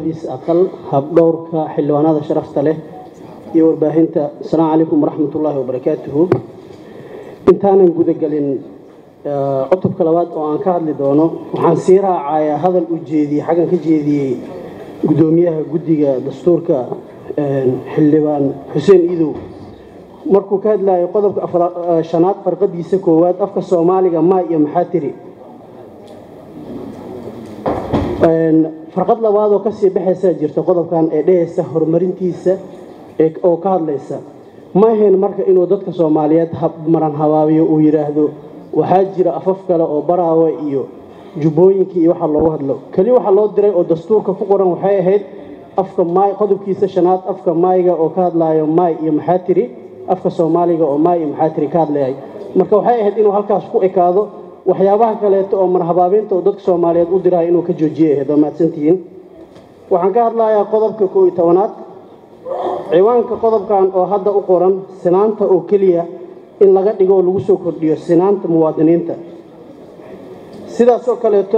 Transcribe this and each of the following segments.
aqal habdhowrka xildhibaanada sharafta leh iyo warbaahinta asalaamu calaykum waraxmat ullaahi wabarakaatuhu intaanan gudagelin cutubka labaad oo aan ka hadli doono waxaan sii raacayaa hadal u jeediyey xaggan ka jeediyey guddoomiyaha guddiga dastuurka xildhibaan xuseen iidow markuu ka hadlayo qodobka shanaad farqadiisa koowaad afka soomaaliga maa iyo maxaa tiri farqad labaad oo kasii baxaysaa jirta qodobkan ee dhehaysa horumarintiisa oo ka hadlaysa ma ahayn marka inuu dadka soomaaliyeed maran habaabiyo uu yidhaahdo waxaa jira afaf kale oo baraawe iyo jubbooyinkii iyo waxa loogu hadlo keli waxa loo diray oo dastuurka ku qoran waxay ahayd afka maay qodobkiisa shanaad afka maayga oo ka hadlaayo maay iyo maxaa tiri afka soomaaliga oo maay iyo maxaa tiri ka hadlayay marka waxay ahayd inuu halkaas ku ekaado waxyaabaha kaleeto oo marhabaabinta oo dadka soomaaliyeed u dirahay inuu ka joojiyay ahayd waa mahadsantihiin waxaan ka hadlayaa qodobka koo iyo tobanaad ciwaanka qodobkan oo hadda u qoran sinaanta oo keliya in laga dhigo oo lagu soo kordhiyo sinaanta muwaadiniinta sidaasoo kaleeto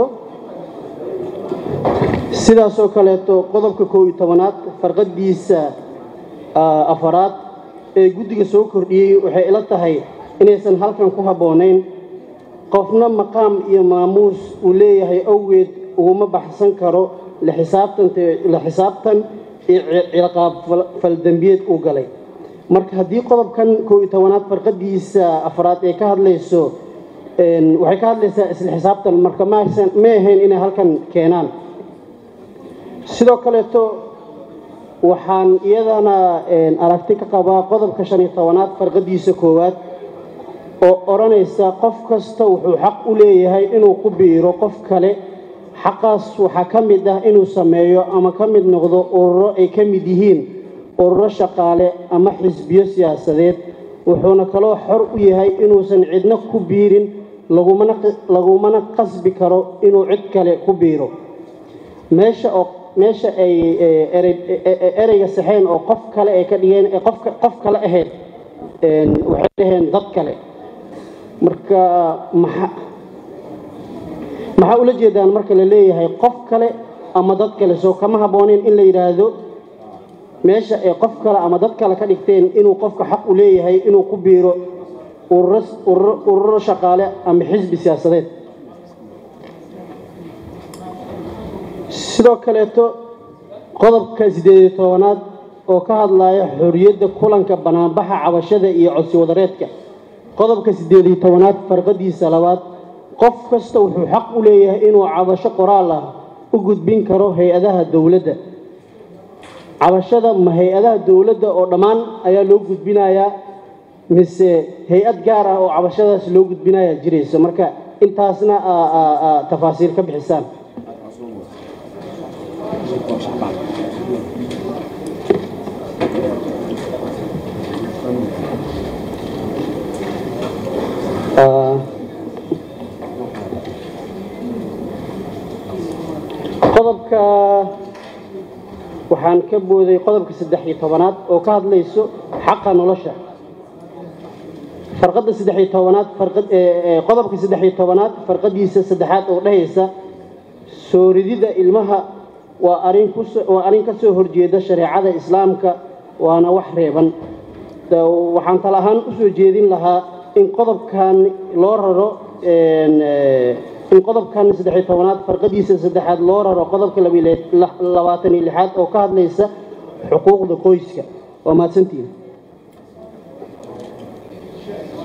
sidaasoo kaleeto qodobka koo iyo tobanaad farqadiisa afaraad ee guddiga soo kordhiyey waxay ila tahay inaysan halkan ku habboonayn qofna maqaam iyo maamuus uu leeyahay awgeed uguma baxsan karo la xisaabtan iyo ciqaab faldembiyeed uu galay marka haddii qodobkan koo iyo tobanaad farqadiisa afraad ee ka hadlayso waxay ka hadlaysaa isla xisaabtan marka ma ahayn inay halkan keenaan sidoo kaleeto waxaan iyadana aragti ka qabaa qodobka shan iyo tobanaad farqadiisa koowaad oo odhanaysa qof kasta wuxuu xaq u leeyahay inuu ku biiro qof kale xaqaas waxaa ka mid ah inuu sameeyo ama ka mid noqdo ururo ay ka mid yihiin ururo shaqaale ama xisbiyo siyaasadeed wuxuuna kaloo xor u yahay inuusan cidna ku biirin lagumana qasbi karo inuu cid kale ku biiro meesha oo meesha ay ereyga saxeen oo qof kale ay ka dhigeen qof kale ahayd waxay dhaheen dad kale marka maxaa ula jeedaan marka la leeyahay qof kale ama dad kale soo kama habbooneyn in la yidhaahdo meesha ay qof kale ama dad kale ka dhigteen inuu qofka xaq u leeyahay inuu ku biiro ururo shaqaale ama xisbi siyaasadeed sidoo kaleeto qodobka siddeediyo tobanaad oo ka hadlaya xorriyadda kulanka banaanbaxa cabashada iyo codsi wadareedka qodobka siddeed iyo tobanaad farqadiisa labaad qof kasta wuxuu xaq u leeyahay inuu cabasho qoraal ah u gudbin karo hay-adaha dowladda cabashada ma hay-adaha dowladda oo dhammaan ayaa loo gudbinayaa mise hay-ad gaar ah oo cabashadaas loo gudbinayaa jirayso marka intaasna tafaasiil ka bixisaan qodobka waxaan ka booday qodobka saddex iyo tobanaad oo ka hadlayso xaqa nolosha farqadda saddex iyo tobanaad qodobka saddex iyo tobanaad farqadiisa saddexaad oo dhehaysa soo ridida ilmaha waa arin waa arrin ka soo horjeeda shareecada islaamka waana wax reeban waxaan tal ahaan u soo jeedin lahaa in qodobkan loo raro in qodobkan saddex iyo tobanaad farqadiisa saddexaad loo raro qodobka labaatan iyo lixaad oo ka hadlaysa xuquuqda qoyska waa mahadsantihin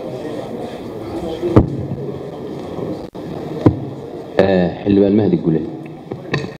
xildhibaan mahdi gule